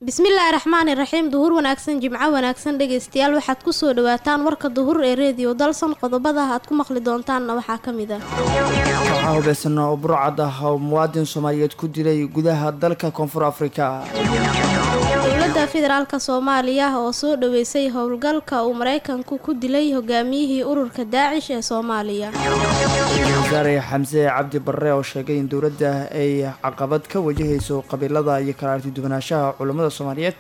bismillaahi raxmaani raxiim duhur wanaagsan jimco wanaagsan dhegaystayaal waxaad kusoo dhawaataan warka duhur ee reediyo dalson qodobada aad ku maqli doontaanna waxaa ka mid ah waxaa hubaysan oo burcad ah oo muwaadin soomaaliyeed ku dilay gudaha dalka koonfur afrika dowladda federaalka soomaaliya oo soo dhaweysay howlgalka uu maraykanku ku dilay hogaamiyihii ururka daacish ee soomaaliya wasaare xamse cabdi barre oo sheegay in dowladda ay caqabad ka wajahayso qabiilada iyo kala artiduwanaanshaha culammada soomaaliyeed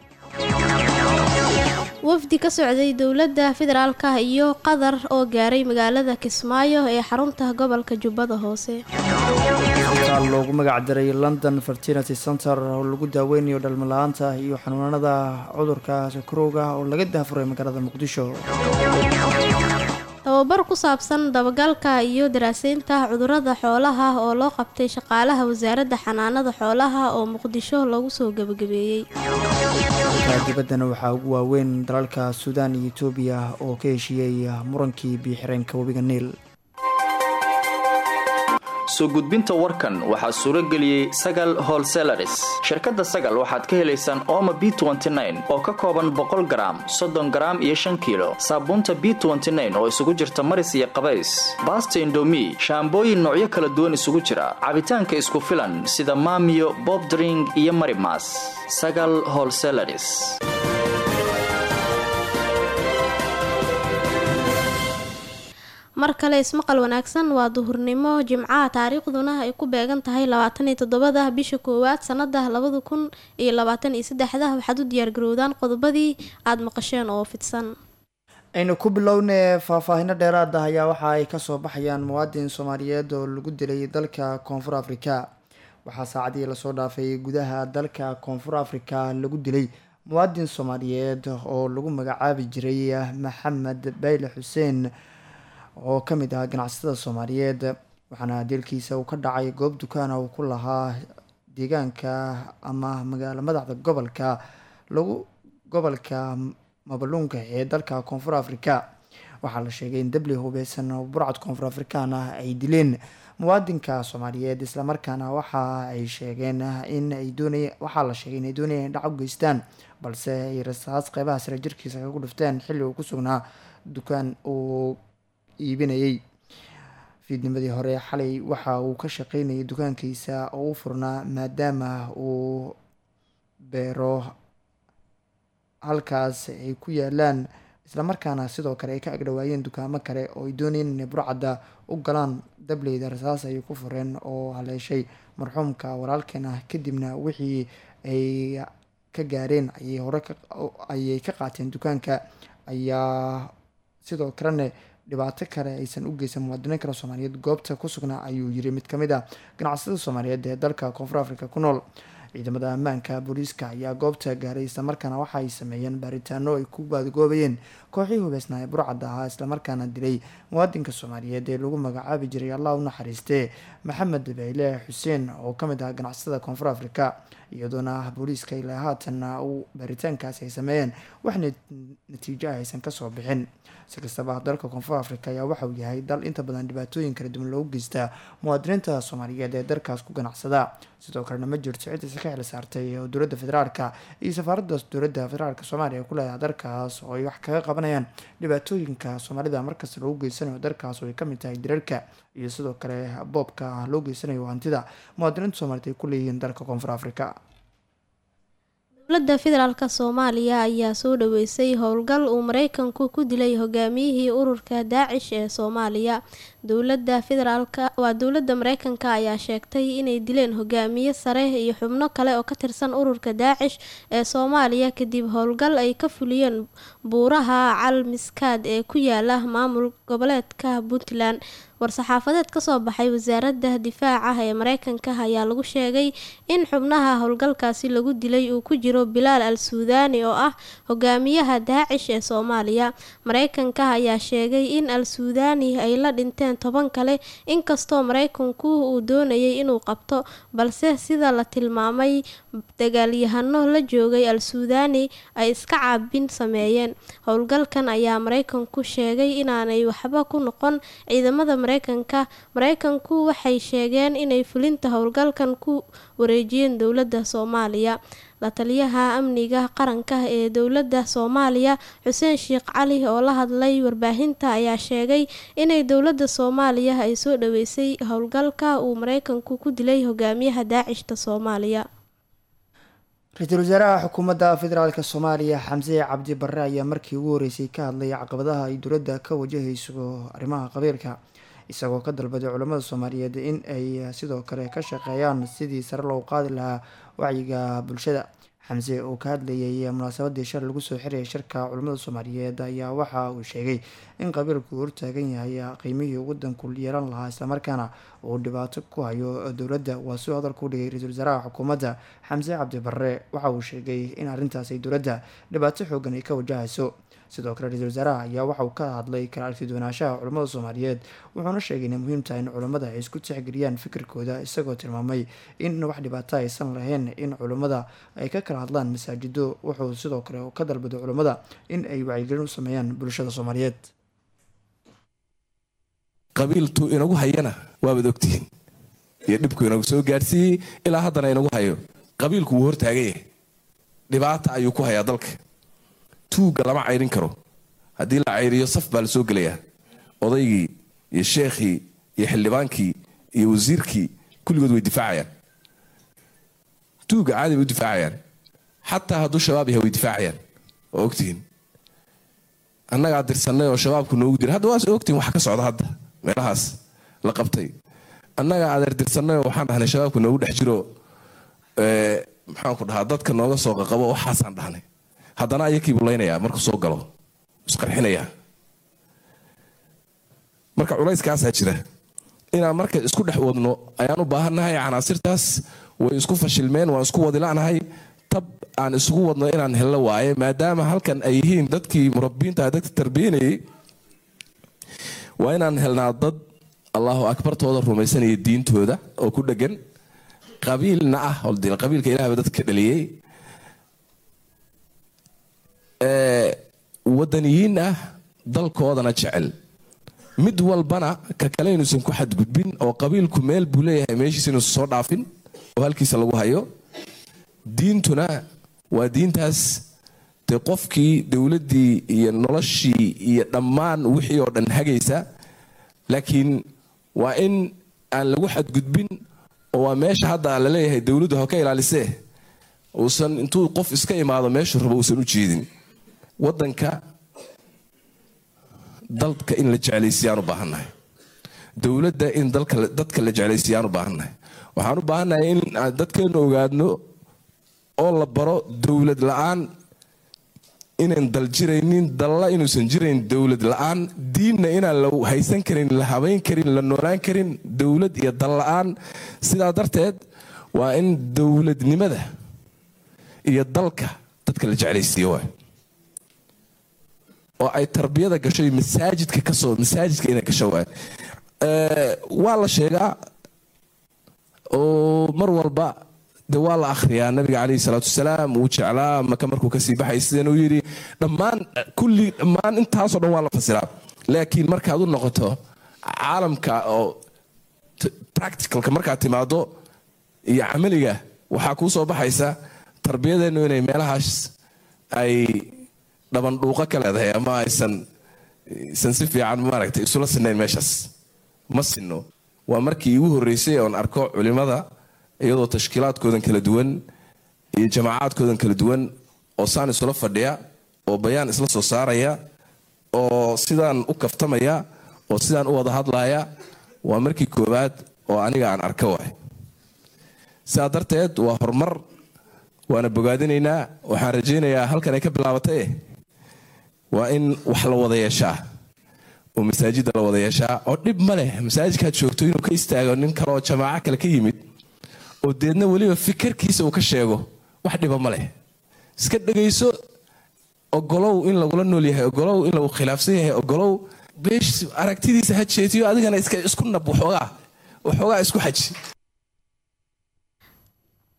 wafdi ka socday dowladda federaalka iyo qatar oo gaaray magaalada kismaayo ee xarunta gobolka jubbada hoose isbitaal loogu magac daray london fertility center oo lagu daaweynayo dhalmala-aanta iyo xanuunada cudurka sakarowga oo laga daafuray magaalada muqdisho tababar ku saabsan dabagalka iyo daraaseynta cudurada xoolaha oo loo qabtay shaqaalaha wasaaradda xanaanada xoolaha oo muqdisho lagu soo gebagabeeyey dalka dibaddana waxaa ugu waaweyn dalalka suudaan iyo etoobiya oo ka heshiiyey murankii biyo-xireenka webiga niil soo gudbinta warkan waxaa suuro geliyey sagal holselaris shirkadda sagal waxaad ka helaysaan ooma b oo ka kooban boqol garaam soddon garaam iyo shan kiilo saabuunta b oo isugu jirta maris iyo qabays baasta indomi shaambooyin noocyo kala duwan isugu jira cabitaanka isku filan sida maamiyo bobdring iyo marimas sagal holselaris mar kale ismaqal wanaagsan waa duhurnimo jimcaha taariikhduna ay ku beegan tahay labaataniyo toddobada bisha koowaad sanada labada kun iyo labaatan iyo saddexda waxaad u diyaargarowdaan qodobadii aada maqasheen oo fidsan aynu ku bilowne faahfaahino dheeraad ah ayaa waxa ay kasoo baxayaan muwaadin soomaaliyeed oo lagu dilay dalka koonfur afrika waxaa saacadii lasoo dhaafay gudaha dalka koonfur afrika lagu dilay muwaadin soomaaliyeed oo lagu magacaabi jiray maxamed bayle xuseen oo ka mid ah ganacsatada soomaaliyeed waxaana dilkiisa uu ka dhacay goob dukaana uu ku lahaa deegaanka ama magaalo madaxda gobolka lagu gobolka mabaluunka ee dalka koonfur afrika waxaa la sheegay in dabli hubeysan oo burcad koonfur afrikaan ah ay dileen muwaadinka soomaaliyeed islamarkaana waxa ay sheegeen in ay doonay waxaa la sheegay inay doonayeen in dhac u geystaan balse ay rasaas qeybaha sare jirkiisa kagu dhufteen xilli uu ku sugnaa dukaan uu iibinayay fiidnimadii hore xalay waxa uu ka shaqeynayay dukaankiisa oo u furnaa maadaama uu beero halkaas ay ku yaalaan islamarkaana sidoo kale ay ka agdhawaayeen dukaamo kale oo ay doonayeen inay burcadda u galaan dableyda rasaas ayay ku fureen oo haleeshay marxuumka walaalkeen ah kadibna wixii ay ka gaareen ayay hore ayay ka qaateen dukaanka ayaa sidoo kalena dhibaato kale aysan u geysan muwaadiniin kale soomaaliyeed goobta ku sugnaa ayuu yiri mid kamid ah ganacsatada soomaaliyeed ee dalka koonfur afrika ku nool ciidamada ammaanka booliiska ayaa goobta gaaray islamarkaana waxa ay sameeyeen baaritaano ay ku baadgoobayeen kooxii hubeysnaa ee burcadda ahaa islamarkaana dilay muwaadinka soomaaliyeed ee lagu magacaabi jiray allah u naxariistee maxamed bayle xuseen oo kamid ah ganacsatada koonfur afrika iyadoona booliiska ilaa haatanna uu baaritaankaasi ay sameeyeen wax natiijo ah aysan kasoo bixin si kastaba dalka koonfur afrika ayaa waxa uu yahay dal inta badan dhibaatooyin kala duwan loogu geystaa muwaadiniinta soomaaliyeed ee dalkaas ku ganacsada sidoo kalena ma jirto cidiisa ka xil saartay oo dowladda federaalka iyo safaaradda dowladda federaalka soomaaliya ku leedahay dalkaas oo ay wax kaga qabanayaan dhibaatooyinka soomaalida markasta loogu geysanayo dalkaas oo ay kamid tahay dirarka iyo sidoo kale boobka loo geysanayo hantida muwaadiniinta soomaaliyeed ay ku leeyihiin dalka koonfur afrika dowladda federaalk soomaaliya ayaa soo dhaweysay howlgal uu maraykanku ku dilay hogaamiyihii ururka daacish ee soomaaliya dowlada federaalk waa dowladda mareykanka ayaa sheegtay inay dileen hogaamiye sare iyo xubno kale oo ka tirsan ururka daacish ee soomaaliya kadib howlgal ay ka fuliyeen buuraha cal miskaad ee ku yaala maamul goboleedka puntland war-saxaafadeed kasoo baxay wasaaradda difaaca ee mareykanka ayaa lagu sheegay in xubnaha howlgalkaasi lagu dilay uu ku jiro bilaal al suudaani oo ah hogaamiyaha daacish ee soomaaliya mareykanka ayaa sheegay in al suudaani ay la dhinteen toban kale inkastoo mareykanku uu doonayay inuu qabto balse sida la tilmaamay dagaalyahano la joogay al suudaani ay iska caabin sameeyeen howlgalkan ayaa mareykanku sheegay inaanay waxba ku noqon ciidamada mareykanka mareykanku waxay sheegeen inay fulinta howlgalkan ku wareejiyeen dowladda soomaaliya la taliyaha amniga qaranka ee dowladda soomaaliya xuseen sheekh cali oo la hadlay warbaahinta ayaa sheegay inay dowladda soomaaliya ay soo dhaweysay howlgalka uu mareykanku ku dilay hogaamiyaha daacishta soomaaliya ra-iisul wasaaraha xukuumadda federaalk soomaaliya xamse cabdi barre ayaa markii ugu horeysay ka hadlay caqabadaha ay dowladda ka wajahayso arrimaha qabiilka isagoo ka dalbaday culamada soomaaliyeed in ay sidoo kale ka shaqeeyaan sidii sare loo qaadi lahaa wacyiga bulshada xamse oo ka hadlayay munaasabadii shal lagu soo xirayay shirka culamada soomaaliyeed ayaa waxa uu sheegay in qabiilku hortaagan yahay qiimihii waddanku yeelan lahaa islamarkaana uu dhibaato ku hayo dowladda waa suu hadalka u dhigay ra-iisul wasaaraha xukuumadda xamse cabdi barre waxa uu sheegay in arrintaas ay dowladda dhibaato xoogan ay ka wajahayso sidoo kale ra-iisul wasaaraha ayaa waxa uu ka hadlay kala argtidwanaanshaha culamada soomaaliyeed wuxuuna sheegay inay muhiim tahay in culammada ay isku tixgeliyaan fikirkooda isagoo tilmaamay in wax dhibaato aysan lahayn in culammada ay ka kala hadlaan masaajido wuxuu sidoo kale ka dalbaday culammada in ay wacyigelin u sameeyaan bulshada soomaaliyeed qabiiltu inagu hayana waabaad ogtihiin iyo dhibku inagu soo gaadhsiiyey ilaa haddana inagu hayo qabiilku wuu hortaagan yahay dhibaata ayuu ku hayaa dalka tuugga lama cayrin karo haddii la cayriyo saf baa la soo gelayaa odaygii iyo sheekhii iyo xildhibaankii iyo wasiirkii kulligood way difaacayaan tuugga caadi bay u difaacayaan xataa hadduu shabaab yahay way difaacayaan waa ogtihiin annagaa dirsannay oo shabaabku noogu dira hadda waa ogtihiin wax ka socda hadda meelahaas la qabtay annagaa adeer dirsannay oo waxaan dhahnay shabaabku noogu dhex jiro maxaanku dhahaa dadka nooga soo qaqabo waxaasaan dhahnay haddana ayakii bulaynayaa markuu soo galo isqarxinayaa marka culayskaasaa jira inaan marka isku dhex wadno ayaan u baahannahay canaasirtaas way isku fashilmeen waan isku wadila'nahay tab aan isugu wadno inaan hello waaye maadaama halkan ay yihiin dadkii murabbiinta dadka tarbiyanayay waa inaan helnaa dad allahu akbartooda rumaysanaya diintooda oo ku dhegan qabiilna ah qabiilka ilahba dadka dhaliyey wadaniyiin ah dalkoodana jecel mid walbana ka kale inuusan ku xadgudbin oo qabiilku meel buu leeyahay meeshiisa inuusan soo dhaafin oo halkiisa lagu hayo diintuna waa diintaas dee qofkii dowladdii iyo noloshii iyo dhammaan wixii oo dhan hagaysa laakiin waa in aan lagu xadgudbin oo waa meesha hadda la leeyahay dowladdu ha ka ilaalisee uusan intuu qof iska imaado meeshuu rabo uusan u jeedin waddanka dalka in la jeclaysiiyaan u baahannahay dowladda in dadka la jeclaysiiyaan u baahannahay waxaan u baahannahay in aan dadkeenu ogaadno oo la baro dowlad la-aan inaan dal jiraynin dalla inuusan jirayn dowlad la-aan diinna inaan la haysan karin la habayn karin la noolaan karin dowlad iyo dal la-aan sidaa darteed waa in dowladnimada iyo dalka dadka la jeclaysiiyo waay oo ay tarbiyada gasho masaajidka kasoo masaajidka inay gasho waay waa la sheegaa oo mar walba de waa la akhriyaa nabiga caleyhi salaatu wasalaam wuu jeclaa maka markuu kasii baxay sidan uu yidhi dhammaan kulli dhammaan intaasoo dhan waa la fasiraa laakiin markaad u noqoto caalamka oo practicalka markaad timaado iyo camaliga waxaa kuu soo baxaysa tarbiyadeennu inay meelahaas ay dhabandhuuqo ka leedahay ama aysan isan si fiican maaragtay isula sinayn meeshaas ma sinno waa markii igu horreysay oon arko culimada iyadoo tashkiilaadkoodan kala duwan iyo jamaacaadkoodan kala duwan oo saan isula fadhiya oo bayaan isla soo saaraya oo sidaan u kaftamaya oo sidaan u wada hadlaya waa markii koowaad oo aniga aan arka waay sidaa darteed waa horumar waana bogaadinaynaa waxaan rajaynayaa halkan ay ka bilaabatay waa in wax la wada yeeshaa oo masaajidda la wada yeeshaa oo dhib ma leh masaajidkaad joogto inuu ka istaago nin kale oo jamaaco kale ka yimid oo deedna weliba fikirkiisa uu ka sheego wax dhiba ma leh iska dhegayso ogolow in lagula nool yahay ogolow in lagu khilaafsan yahay ogolow beesh aragtidiisa ha jeetiyo adigana iska isku nab waxoogaa waxoogaa isku xaji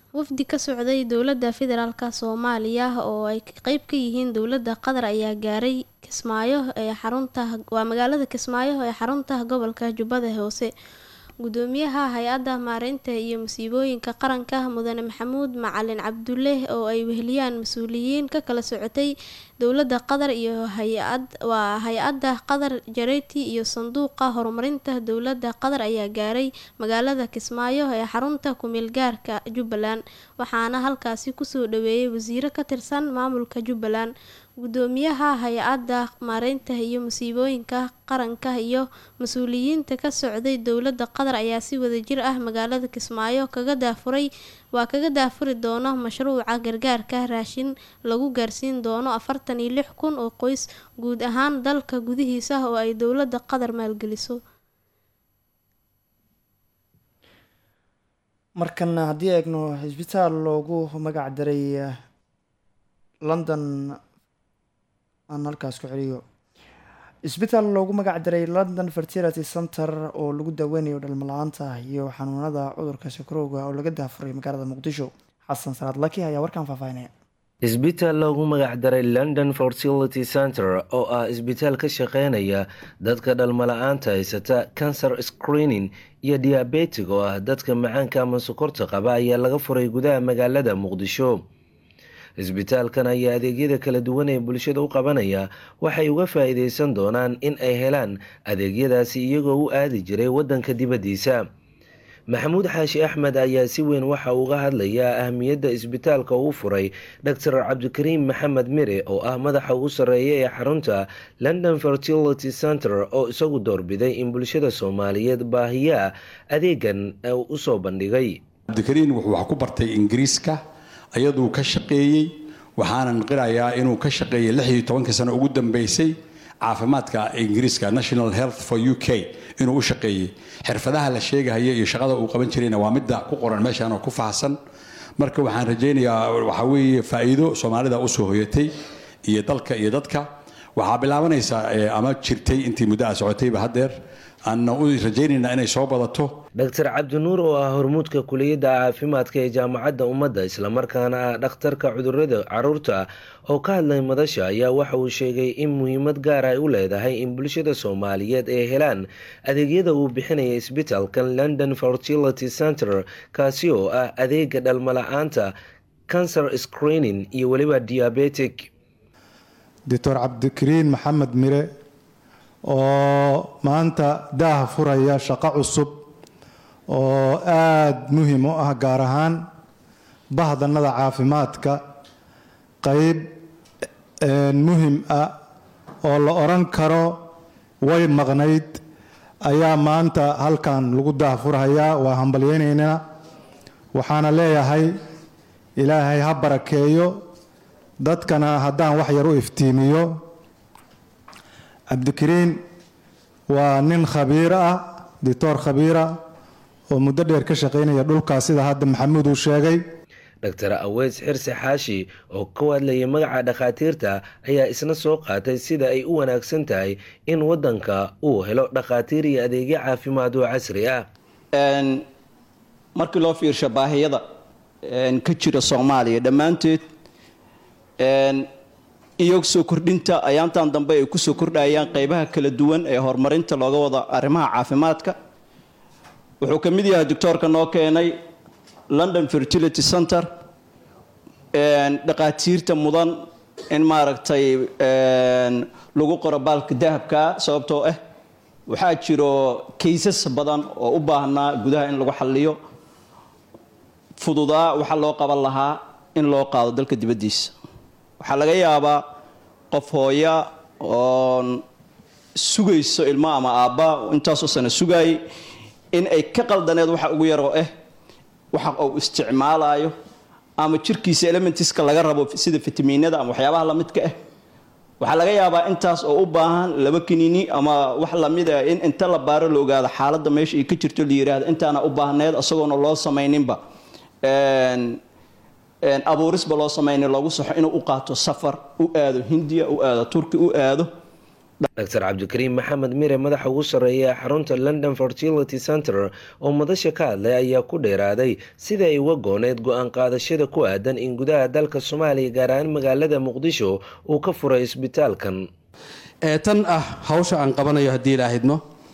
wafdi ka socday dowladda federaalk soomaaliya oo ay qeyb ka yihiin dowladda qatar ayaa gaaray kismaayo ee xarunta waa magaalada kismaayo ee xarunta gobolka jubbada hoose gudoomiyaha hay-adda maareynta iyo musiibooyinka qaranka mudane maxamuud macalin cabdulle oo ay weheliyaan mas-uuliyiin ka kala socotay dowladda qatar iyo hay-ad waa hay-adda qatar jareti iyo sanduuqa horumarinta dowladda qatar ayaa gaaray magaalada kismaayo ee xarunta kumeelgaarka jubbaland waxaana halkaasi kusoo dhaweeyay wasiiro ka tirsan maamulka jubbaland gudoomiyaha hay-adda maareynta iyo musiibooyinka qaranka iyo mas-uuliyiinta ka socday dowladda qatar ayaa si wadajir ah magaalada kismaayo kaga daafuray waa kaga daafuri doono mashruuca gargaarka raashin lagu gaarsiin doono afartan iyo lix kun oo qoys guud ahaan dalka gudihiisa oo ay dowladda qatar maalgeliso markana haddii eegno xisbitaal loogu magac daray london aan halkaas ku celiyo isbitaal loogu magac daray london fertility center oo lagu daaweynayo dhalmala-aanta iyo xanuunada cudurka sakarowga oo laga daafuray magaalada muqdisho xasan salaad laki ayaa warkaan faahfaahinaya isbitaal loogu magac daray london fertility center oo ah isbitaal ka shaqeynaya dadka dhalmala-aanta haysata cancer screening iyo diabetig oo ah dadka macaanka ama sokorta qaba ayaa laga furay gudaha magaalada muqdisho isbitaalkan ayaa adeegyada kala duwan ee bulshada u qabanaya waxay uga faa-iideysan doonaan in ay helaan adeegyadaasi iyagoo u aadi jiray wadanka dibaddiisa maxamuud xaashi axmed ayaa si weyn waxa uga hadlayaa ahmiyadda isbitaalka uu furay doctor cabdikariim maxamed mire oo ah madaxa ugu sarreeya ee xarunta london fertility center oo isagu doorbiday in bulshada soomaaliyeed baahiyaa adeegan usoo bandhigay cabdikariin wuxuu wax ku bartay ingiriiska ayaduu ka shaqeeyey waxaanan qirayaa inuu ka shaqeeyey lix iyo tobankii sano ugu dambeysay caafimaadka ingiriiska national health for u k inuu u shaqeeyey xirfadaha la sheegahaya iyo shaqada uu qaban jirayna waa midda ku qoran meeshaan oo ku faahsan marka waxaan rajaynayaa waxaa weeye faa'iido soomaalida usoo hoyatay iyo dalka iyo dadka waxaa bilaabanaysaa ama jirtay intii muddo a socotayba haddeer aanna u rajaynaynaa inay soo badato doctor cabdinuur oo ah hormuudka kuliyadda caafimaadka ee jaamacadda ummadda islamarkaana ah dhakhtarka cudurada caruurta oo ka hadlay madasha ayaa waxa uu sheegay in muhiimad gaar ay u leedahay in bulshada soomaaliyeed ay helaan adeegyada uu bixinaya isbitaalkan london fertility center kaasi oo ah adeega dhalmala-aanta cancer screening iyo weliba diabetic doctor cabdikariin maxamed mire oo maanta daaha furaya shaqo cusub oo aada muhiim u ah gaar ahaan bahdanada caafimaadka qeyb muhim ah oo la odhan karo way maqnayd ayaa maanta halkan lagu daahfurhayaa waa hambalyeynaynaa waxaana leeyahay ilaahay ha barakeeyo dadkana haddaan wax yar u iftiimiyo cabdikariin waa nin khabiir ah dictor khabiira oo muddo dheer ka shaqaynaya dhulkaas sida hadda maxamuud uu sheegay doctor aweys xirsi xaashi oo ka hadlayay magaca dhakhaatiirta ayaa isna soo qaatay sida ay u wanaagsan tahay in wadanka uu helo dhakhaatiir iyo adeegyo caafimaad oo casri ah markii loo fiirsho baahiyada ka jira soomaaliya dhammaanteed iyo soo kordhinta ayaantan dambe ay kusoo kordhayaan qeybaha kala duwan ee horumarinta looga wada arrimaha caafimaadka wuxuu ka mid yahay doctoorka noo keenay london fertility center dhaqaatiirta mudan in maaragtay lagu qoro baalka dahabka sababtoo ah waxaa jiro kaysas badan oo u baahnaa gudaha in lagu xalliyo fududaa waxaa loo qaban lahaa in loo qaado dalka dibaddiisa waxaa laga yaabaa qof hooya oon sugayso ilmo ama aabba intaasoo sana sugaayay in ay ka qaldaneed waxa ugu yaroo ah waxa uu isticmaalayo ama jirkiisa elementiska laga rabo sida fitamiinada ama waxyaabaha lamidka ah waxaa laga yaabaa intaas oo u baahan laba kiniini ama wax lamid ah in inta la baaro la ogaado xaaladda meesha ay ka jirto la yiraahdo intaana u baahneed isagoona loo samayninba abuurisba loo samaynin loogu saxo inuu u qaato safar u aado hindiya u aado turki u aado dr cabdikariim maxamed mire madaxa ugu sarreeya xarunta london fertility center oo madasha ka hadlay ayaa ku dheeraaday sida ay uga gooneed go-aan qaadashada ku aadan in gudaha dalka soomaaliya gaar ahaan magaalada muqdisho uu ka furay isbitaalkan ee tan ah hawsha aan qabanayo haddii la ahidmo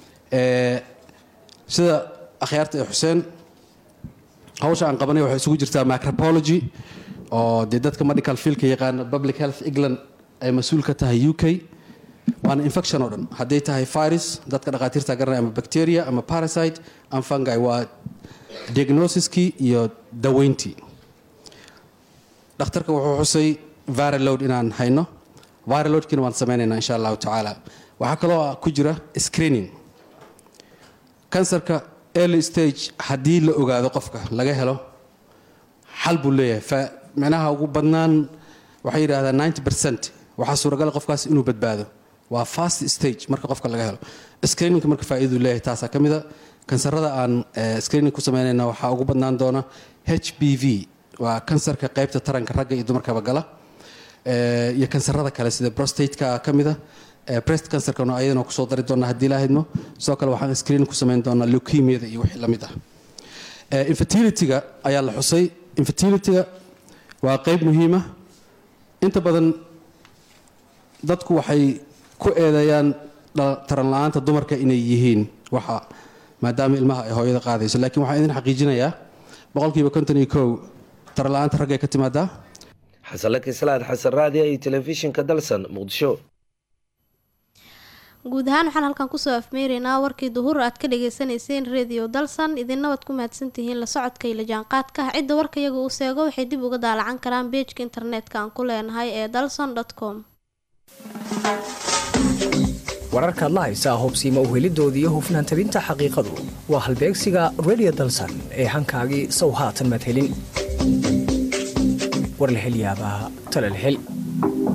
sida akhyaarta ee xuseen hawsha aan qabanayo waxay isugu jirtaa micropology oo dee dadka medical fieldka yaqaana public health england ay mas-uul ka tahay u k waana infection oo dhan hadday tahay virus dadka dhakhaatiirta garanaya ama bacteria ama parasite ama fungi waa diagnosiskii iyo daweyntii dhakhtarka wuxuu xusay viraload inaan hayno viraloadkiina waan sameynaynaa insha allahu tacaala waxaa kaloo ku jira screening kansarka early stage haddii la ogaado qofka laga helo xal buu leeyahay micnaha ugu badnaan waxay yidhahdaan ninety percent waxaa suuragal qofkaas inuu badbaado waa fast stage marka qofka laga helo screeningka marka faa'iiduu leeyahay taasaa ka mida kansarada aan screening ku sameynayna waxaa ugu badnaan doona h b v waa kansarka qaybta taranka ragga iyo dumarkaba gala iyo kansarada kale sida prostateka ka mida breast cancerkana ayadana kusoo dari doonaa haddii la hadmo sidoo kale waxaan screening ku samayn doonaa leukemiada iyo wixii lamid ah infertilityga ayaa la xusay infertilityga waa qayb muhiima inta badan dadku waxay ku eedeeyaan taran la-aanta dumarka inay yihiin waxa maadaama ilmaha ay hooyada qaadayso laakiin waxaan idin xaqiijinayaa boqolkiiba konton iyo kow taran la-aanta raggay ka timaadaa xasanlaki salaad xasan raadiya iyo telefishinka dalsan muqdisho guud ahaan waxaan halkan kusoo afmeeraynaa warkii duhur aad ka dhagaysanayseen redio dalsan idinna waad ku mahadsantihiin la socodka iyo la jaanqaadka cidda warka iyaga uu seego waxay dib uga daalacan karaan beejka internetka aan ku leenahay ee dalson com wararkaad la haysaa hubsiima uhelidooda iyo hufnaan tabinta xaqiiqadu waa halbeegsiga redio dalsan ee hankaagii sow haatan madhelin war la hel yaabaa tala la hel